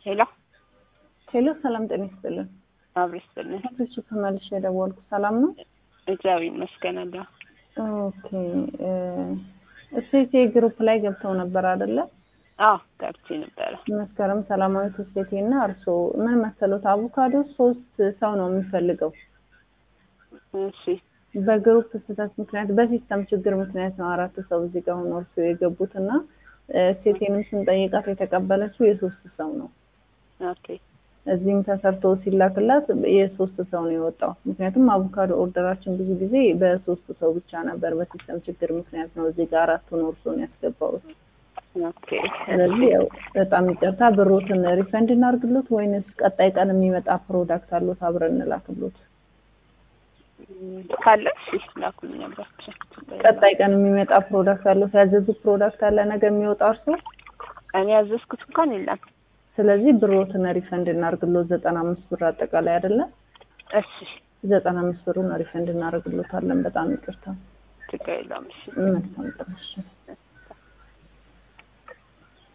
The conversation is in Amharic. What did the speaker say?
ሄሎ ሄሎ፣ ሰላም ጤና ይስጥልን። አብሮ ይስጥልን። እሺ፣ ተመልሼ የደወልኩ ሰላም ነው? እግዚአብሔር ይመስገን አለሁ። ኦኬ። እሴቴ ግሩፕ ላይ ገብተው ነበር አይደለ? አዎ ገብቼ ነበረ። መስከረም ሰላማዊት እሴቴ እና እርስዎ ምን መሰሎት፣ አቮካዶ ሶስት ሰው ነው የሚፈልገው። እሺ በግሩፕ ስህተት ምክንያት በሲስተም ችግር ምክንያት ነው አራት ሰው እዚህ ጋር ሆኖ እርስዎ የገቡት እና ሴቴንም ስንጠይቃት የተቀበለችው የሶስት ሰው ነው። ኦኬ እዚህም ተሰርቶ ሲላክላት የሶስት ሰው ነው የወጣው። ምክንያቱም አቮካዶ ኦርደራችን ብዙ ጊዜ በሶስት ሰው ብቻ ነበር። በሲስተም ችግር ምክንያት ነው እዚህ ጋር አራቱን እርስዎን ያስገባሁት። ኦኬ ስለዚህ ያው በጣም ይቅርታ። ብሮትን ሪፈንድ እናርግሎት ወይንስ ቀጣይ ቀን የሚመጣ ፕሮዳክት አሎት አብረን እንላክሎት? ካለ እሺ ላኩልኝ አባችሁ። ቀጣይ ቀን የሚመጣ ፕሮዳክት አሎት? ያዘዙት ፕሮዳክት አለ ነገ የሚወጣ እርስዎ? እኔ ያዘዝኩት እንኳን የለም። ስለዚህ ብሮትን ሪፈንድ እናርግሎት ዘጠና አምስት ብር አጠቃላይ አይደለም? እሺ ዘጠና አምስት ብሩን ሪፈንድ እናደርግሎታለን። በጣም ይቅርታ። ችግር የለውም። እሺ መልካም ቀን። እሺ።